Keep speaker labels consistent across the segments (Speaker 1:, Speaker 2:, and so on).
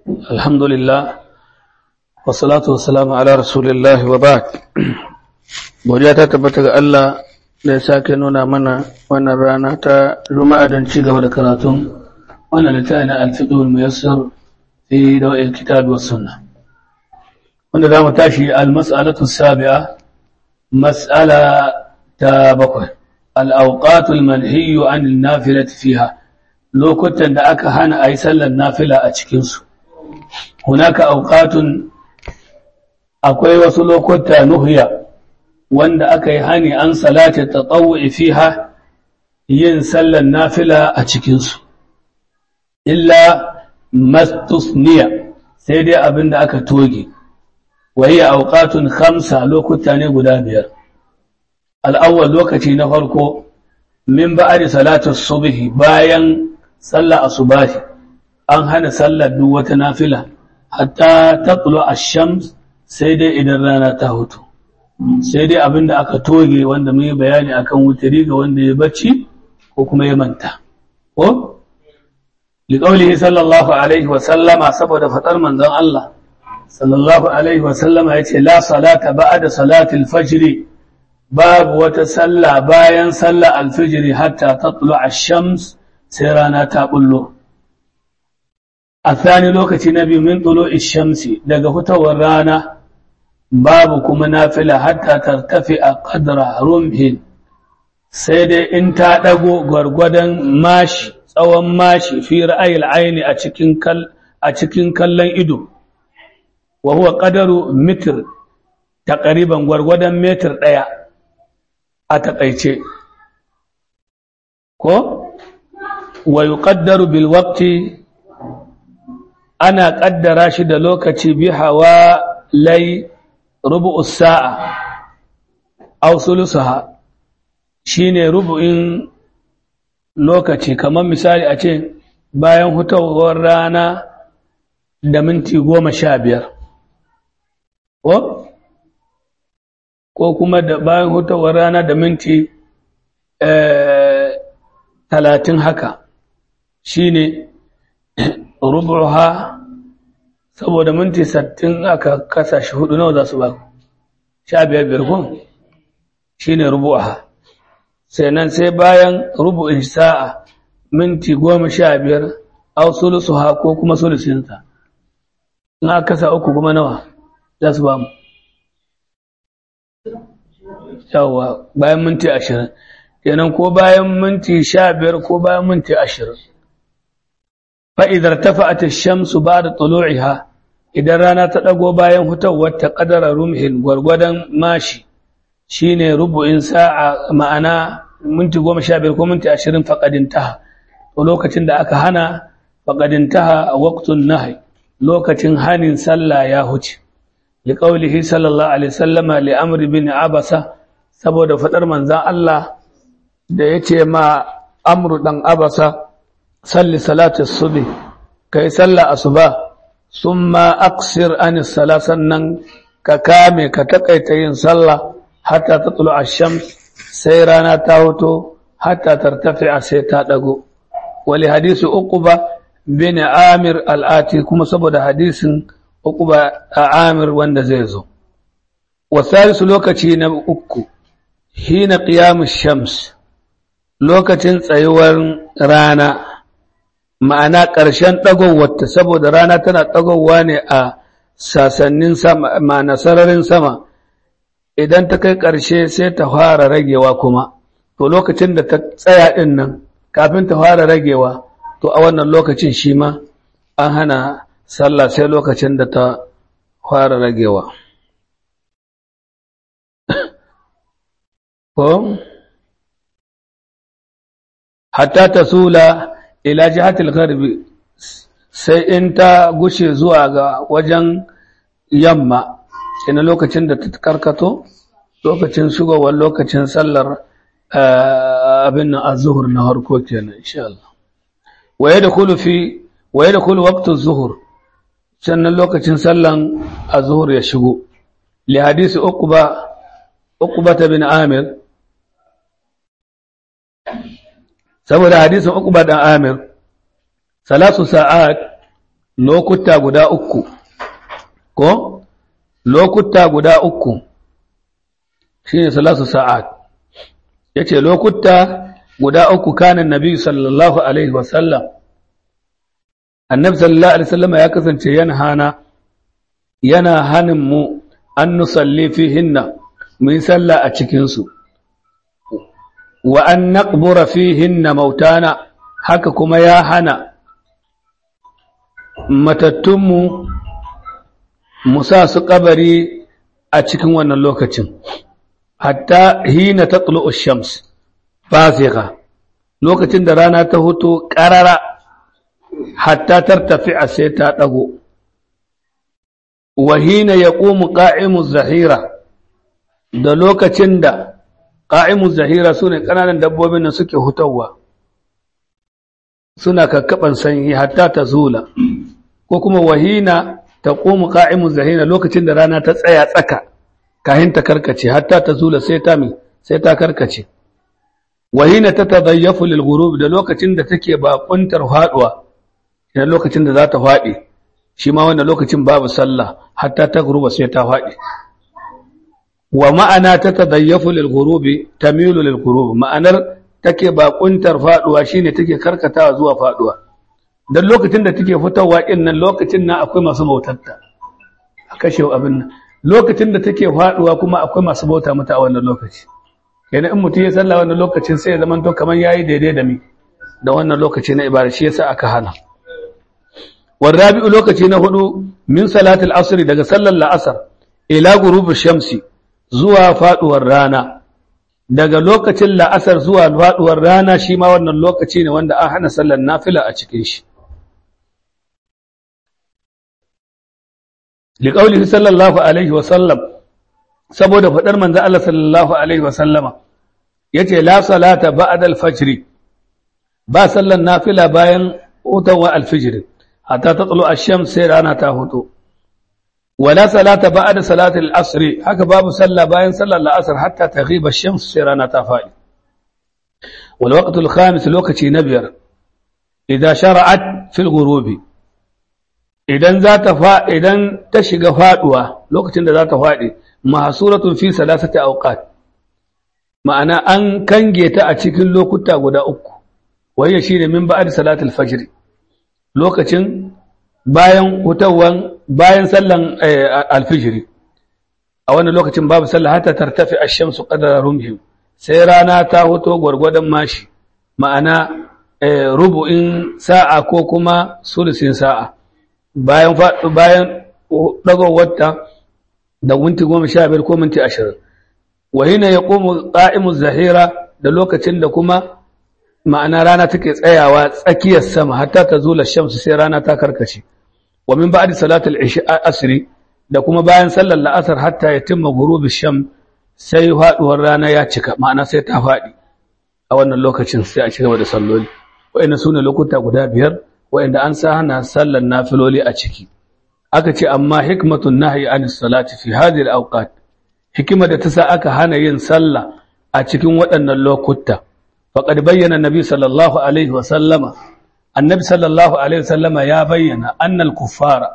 Speaker 1: الحمد لله والصلاة والسلام على رسول الله وبعد godiya ta tabbata ga Allah da ya sake nuna mana wannan rana ta juma'a don ci gaba da karatun wannan littafi na al-fiqhul muyassar fi dawa'il kitab was sunnah wanda za mu tashi al-mas'alatu sabi'a mas'ala ta bakwai al-awqatul manhiyyu 'anil nafilati fiha lokutan da aka hana ayi sallar nafila a cikin su hunaka awqatun akwai wasu lokuta nuhiya wanda aka yi hani an salata tatawu'i fiha yin sallar nafila a cikinsu illa mastusniya sai dai abin da aka toge wahiya auqatun khamsa lokuta ne guda biyar al'awwal lokaci na farko min ba'ari salatu subhi bayan sallar asubahi an hana sallar duk wata nafila hatta taqlu ash-shams sai dai idan rana ta hutu sai dai abin da aka toge wanda mun yi bayani akan wutari ga wanda ya bacci ko kuma ya manta ko liqaulihi sallallahu alaihi wa sallama saboda fadar manzon Allah sallallahu alaihi wa sallama yace la salata ba'da salati al-fajr babu wata sallah bayan sallar al-fajr hatta tatlu ash-shams sai rana ta bullo الثاني لوكتي نبي من طلوع الشمس daga fitowar rana babu kuma nafila hatta tartafi'a qadra rumhin sai dai in ta dago gwargwadon mashi tsawon mashi fi ra'ayil aini a cikin kal a cikin kallon ido wa huwa qadaru mitr taqriban gwargwadon metir daya a takaice ko wa yuqaddaru bil waqti ana kaddara shi da lokaci bi hawa lai rubu'u sa'a aw sulusaha shine rubu'in lokaci kamar misali a ce bayan hutawar rana da minti goma sha biyar ko ko kuma da bayan hutawar rana da minti talatin haka shine rubu'uha saboda minti sattin aka kasa shi hudu nawa za su ba ku sha biyar biyar kun shi ne rubu'a sai nan sai bayan rubu'in sa'a minti goma sha biyar au sulusu ha ko kuma sulusinsa in aka kasa uku kuma nawa za su ba mu yawwa bayan minti ashirin kenan ko bayan minti sha biyar ko bayan minti ashirin fa'idar tafa'at shamsu ba da tulu'iha idan rana ta ɗago bayan hutawar ta ƙadara rumhin gwargwadon mashi shi ne rubu'in sa'a ma'ana minti goma sha biyar ko minti ashirin faƙadin taha to lokacin da aka hana faƙadin taha a waktun nahai lokacin hanin sallah ya huce li ƙaulihi sallallahu alaihi sallama li amri bin abasa saboda faɗar manzan Allah da ya ce ma amru ɗan abasa salli salatu subi kai sallah asuba summa aksir anis sala sannan ka kame ka takaita yin sallah hatta tatlu ash-shams sai rana ta hoto hatta tartafi'a sai ta dago wali hadisi uquba bin amir al-ati kuma saboda hadisin uquba amir wanda zai zo wasalisu lokaci na uku hina qiyamush shams lokacin tsayuwar rana ma'ana ƙarshen ɗagowarta saboda rana tana ɗagowa ne a sasannin sama ma'ana sararin sama idan ta kai ƙarshe sai ta fara ragewa kuma to lokacin da ta tsaya ɗin nan kafin ta fara ragewa to a wannan lokacin shi ma an hana sallah sai lokacin da ta fara ragewa ko hatta ta sula ila jihatil gharbi sai in ta gushe zuwa ga wajen yamma ina lokacin da ta karkato lokacin shigowar lokacin sallar abin nan az-zuhur na harko kenan insha Allah wa yadkhulu fi wa yadkhulu waqtu az-zuhur sannan lokacin sallan az-zuhur ya shigo li hadisi uqba uqba bin amir saboda hadisin Uqba dan Amir salasu sa'at lokuta guda uku ko lokuta guda uku shine salasu sa'at yace lokuta guda uku kanin nabi sallallahu alaihi wasallam annabi sallallahu alaihi wasallam ya kasance yana hana yana hanin mu an nusalli fihinna mu yi sallah a cikin su wa an naqbura fihinna mautana haka kuma ya hana matattunmu mu sa su kabari a cikin wannan lokacin hatta hina tatlu'u shams fasiqa lokacin da rana ta huto ƙarara hatta tartafi a sai ta ɗago wahina ya ƙomu ƙa'imu zahira da lokacin da ƙa'imu zahira su ne ƙananan dabbobin da suke hutawa suna kakkaɓan sanyi hatta ta zula ko kuma wahina ta ƙomu ƙa'imu zahira lokacin da rana ta tsaya tsaka kahin ta karkace hatta ta zula sai ta mi sai ta karkace wahina ta tadayyafu lil ghurub da lokacin da take bakuntar faduwa ina lokacin da za ta fadi shi ma wannan lokacin babu sallah hatta ta guruba sai ta fadi wa ma'ana ta tadayyafu lil ghurub tamilu lil ghurub ma'anar take bakuntar faduwa shine take karkatawa zuwa faduwa dan lokacin da take fitowa din nan lokacin nan akwai masu bautatta a kashe abin nan lokacin da take faduwa kuma akwai masu bauta mata a wannan lokaci kenan in mutum ya sallah wannan lokacin sai ya zama to kamar yayi daidai da mi da wannan lokaci na ibada shi yasa aka hana warabi'u lokaci na hudu min salatul asr daga sallar la'asar ila ghurubi shamsi zuwa faduwar rana daga lokacin la'asar zuwa faduwar rana shi ma wannan lokaci ne wanda an hana sallar nafila a cikin shi liqaulihi sallallahu alaihi wa sallam saboda faɗar manzo Allah sallallahu alaihi wa sallama yace la salata ba'da al-fajr ba sallan nafila bayan hutawa al-fajr hatta tatlu ash-shams sai rana ta huto wala salata ba'da salati al-asr haka babu salla bayan sallar al-asr hatta taghiba ash-shams sai rana ta fadi wal waqtu al-khamis lokaci na biyar idan shara'at fil ghurubi idan za ta fa idan ta shiga faduwa lokacin da za ta fadi mahsuratun fi salasati awqat ma'ana an kange ta a cikin lokuta guda uku waye shine min ba'd salatul fajr lokacin bayan hutawan bayan sallan alfijr a wannan lokacin babu sallah hatta tartafi ash-shamsu qadara rumhim sai rana ta hoto gwargwadon mashi ma'ana rubu'in sa'a ko kuma sulusin sa'a bayan bayan dagowarta da minti goma sha biyar ko minti ashirin wa hina ya ƙomu ƙa'imu zahira da lokacin da kuma ma'ana rana take tsayawa tsakiyar sama hatta ta zula shamsu sai rana ta karkace wa min ba'di salatul asri da kuma bayan sallar la'asar hatta ya timma ghurubi sham sai faduwar rana ya cika ma'ana sai ta faɗi a wannan lokacin sai a cigaba da salloli wa'annan sune lokuta guda biyar wa'anda an sa hana sallar nafiloli a ciki aka ce amma hikmatun nahyi anis salati fi hadhihi al-awqat hikima da ta sa aka hana yin sallah a cikin waɗannan lokuta faqad bayyana nabi sallallahu alaihi wa sallama annabi sallallahu alaihi wa sallama ya bayyana annal kuffara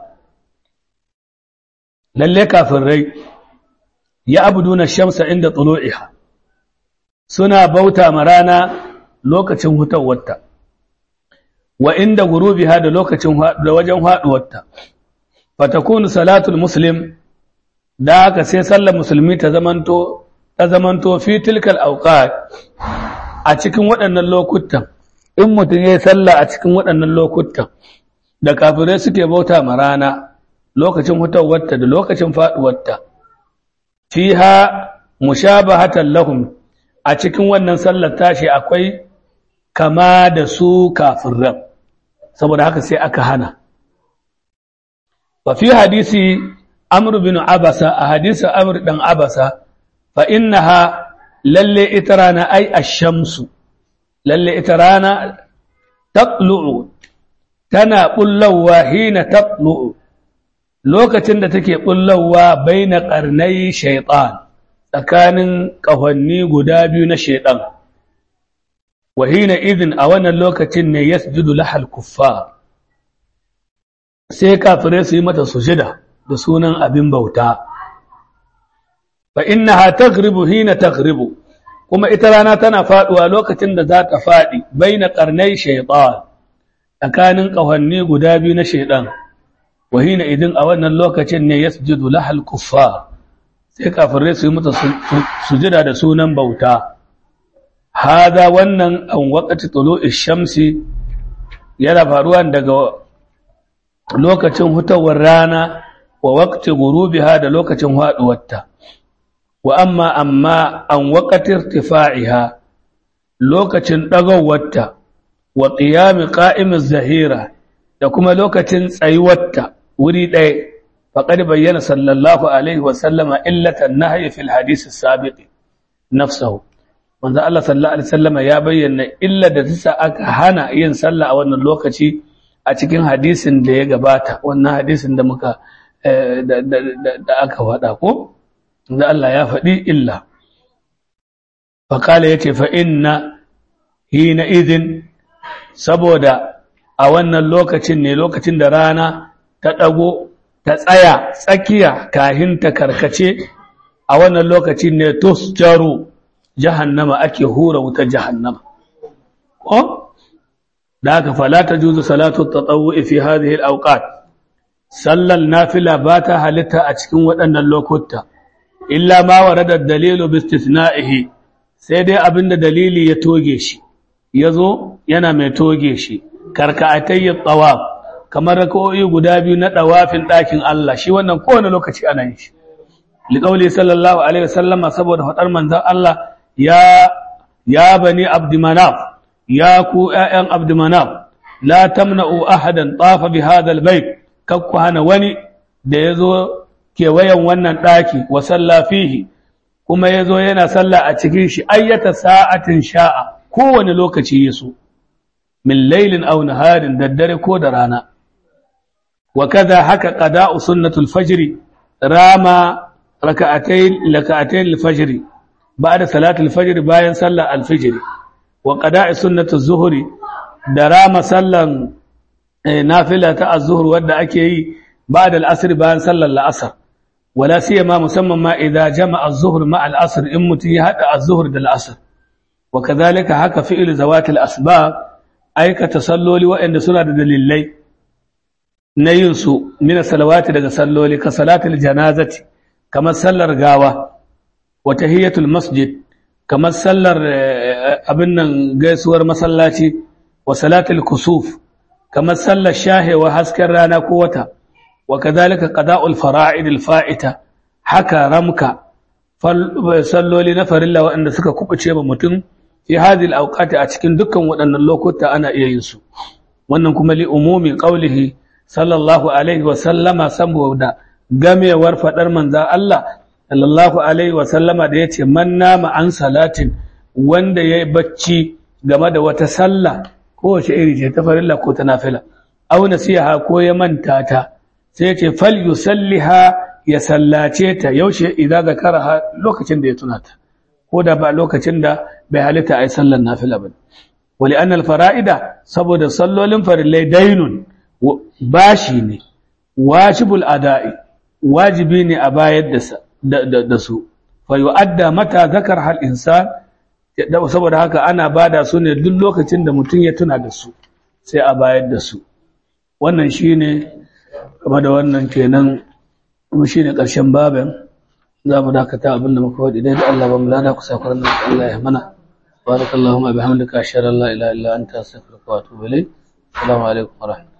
Speaker 1: lalle kafirai ya abuduna shamsa inda tulu'iha suna bauta ma rana lokacin hutawarta wa inda gurubiha da lokacin da wajen haduwarta fatakunu salatul muslim da haka sai sallar musulmi ta zamanto ta zamanto fi tilkal awqat a cikin waɗannan lokutan in mutum yayi sallah a cikin waɗannan lokutan da kafirai suke bauta ma rana lokacin hutawarta da lokacin faduwarta fiha mushabahatan lahum a cikin wannan sallar tashi akwai kama da su kafirran saboda haka sai aka hana wa fi hadisi amr bin abasa a hadisi amr dan abasa fa innaha lalle ita rana ai ash-shamsu lalle ita rana taqlu'u tana bullawa hina taqlu'u lokacin da take bullawa baina qarnai shaytan tsakanin ƙahonni guda biyu na shaiɗan wahina idin a wannan lokacin ne ya sujudu lahal kuffa sai kafirai su yi mata sujida da sunan abin bauta fa innaha taghribu hina taghribu kuma ita rana tana faduwa lokacin da za ta fadi baina qarnai shaytan tsakanin kawanni guda biyu na shaydan wa hina idin a wannan lokacin ne yasjudu lahal kuffar sai kafirai su yi mata sujida da sunan bauta hada wannan an waqati tulu'i shamsi yana faruwa daga lokacin hutawar rana wa waqti ghurubiha da lokacin haduwarta wa amma amma an waqati irtifa'iha lokacin dagawarta wa qiyam qa'imiz zahira da kuma lokacin tsayuwarta wuri ɗaya faqad bayyana sallallahu alaihi wa sallama illatan nahyi fil hadith as-sabiq nafsuhu manzo Allah sallallahu alaihi wasallama ya bayyana illa da ta aka hana yin sallah a wannan lokaci a cikin hadisin da ya gabata wannan hadisin da muka da aka faɗa ko da Allah ya faɗi illa faƙala ya ce fa'inna hina izin saboda a wannan lokacin ne lokacin da rana ta ɗago ta tsaya tsakiya kahin ta karkace a wannan lokacin ne tusjaru jahannama ake hura wuta jahannama ko da haka fala ta juzu salatu tatawwu'i fi hadhihi al-awqat sallal nafila ba ta halitta a cikin waɗannan lokuta illa ma warada dalilu bi istithna'ihi sai dai abinda dalili ya toge shi yazo yana mai toge shi karka'atay tawaf kamar rak'o'i guda biyu na dawafin ɗakin Allah shi wannan kowane lokaci ana yin shi liqauli sallallahu alaihi wasallama saboda fadar manzon Allah ya ya bani abdumanaf ya ku ƴaƴan abdumanaf la tamna'u ahadan tafa bi hadha albayt kakku hana wani da yazo kewayen wannan daki wa salla fihi kuma yazo yana salla a cikin shi ayyata sa'atin sha'a kowane lokaci yaso min laylin aw naharin daddare ko da rana wa kaza haka qada'u sunnatul fajr rama raka'atayn raka'atayn al-fajr بعد صلاة الفجر باين صلى الفجر وقضاء سنة الظهر درام صلى نافلة الظهر ودا أكي بعد العصر باين صلى العصر ولا سيما مسمى ما إذا جمع الظهر مع العصر إمتي هذا الظهر للعصر وكذلك هكا فعل ذوات الأسباب أي كتصلوا وإن سنة دليلي نينسو من الصلوات daga salloli ka salatul janazati kamar sallar gawa watahiyatul masjid kamar sallar abin nan gaisuwar masallaci wa salatul kusuf kamar sallar shahewa hasken rana ko wata wa kadhalika qada'ul fara'id al-fa'ita haka ramka salloli na farilla waɗanda suka kubuce ba mutum fi hadhihi al-awqati a cikin dukkan waɗannan lokuta ana iya yin su wannan kuma li umumi qawlihi sallallahu alaihi wa sallama saboda gamewar fadar manzon Allah sallallahu alaihi wasallama da ya ce man nama an salatin wanda ya yi bacci game da wata sallah kowace iri ce ta farilla ko ta nafila au nasiha ko ya manta ta sai ya ce fal yusalliha ya sallace ta yaushe idan zakaraha lokacin da ya tuna ta ko da ba lokacin da bai halitta ai sallar nafila ba wali annal fara'ida saboda sallolin farillai dainun bashi ne wajibul ada'i wajibi ne a bayar da da su fa yu'adda mata zakar hal insan saboda haka ana bada su ne duk lokacin da mutum ya tuna da su sai a bayar da su wannan shine game da wannan kenan kuma shine karshen babin za mu dakata abin da muka faɗi dai da Allah ba mu lada ku sakuran da Allah ya mana barakallahu bihamdika ashhadu an la ilaha illa anta astaghfiruka wa atubu ilayk assalamu alaikum wa rahmatullahi